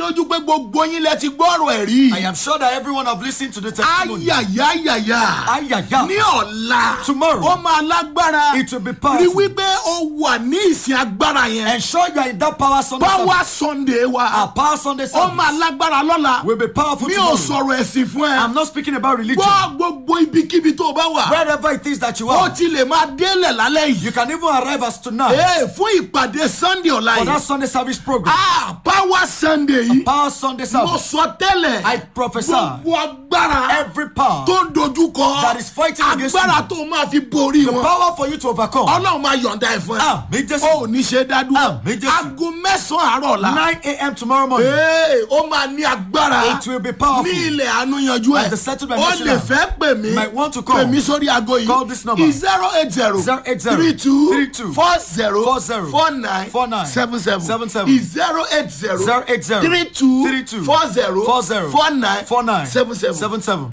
lójú pé gbogbo yín lẹ ti gbọ́rọ̀ ẹ̀rí. I am sure that everyone have listened to the testimony. ayayayaya Ayaya. ní ọ̀la Tomorrow. ó máa lágbára It will be rí powerful. wípé ó wà ní ìsìn agbára yẹn Ensure you are in that power Sunday. service. power sunday wa Our power Sunday ó service máa lágbára lọ́la will be powerful mi ò tomorrow. sọ̀rọ̀ ẹ̀sìn fún ẹ I'm not speaking about religion. gbọ́ gbogbo ibikíbi tó o bá wà Wherever it is that you ó are, ti lè máa délẹ̀ lálẹ́ you yìí can even arrive as tonight ee fún ìpàdé sunday ọ̀la for that yìí Sunday service program. ah power sunday yìí Power Sunday mo service. sọ tẹ́lẹ̀ I prophesy gbogbo agbára every power, tó ń dojú kọ That is fighting against agbára you. tó máa fi borí the wọn power for you to overcome. ọlọ́run máa yọ̀ǹda ẹ̀ fún ẹ Àmì ó Jésù. ní ṣe dádúró Àmì Jésù. aago mẹ́sàn-án àárọ̀ ọ̀la 9 a.m. tomorrow morning. ee ó máa ní agbára It will be powerful. ní ilẹ̀ àánú yanjú ẹ̀ At the settlement ó national. lè fẹ́ pè mí Might want to call. pè mí sórí aago yìí Call this number. zero eight zero 080 three two 32 four zero 40 four nine 49 seven seven 77 zero eight zero 080 three two 32 four zero 40 four nine 49 seven seven 77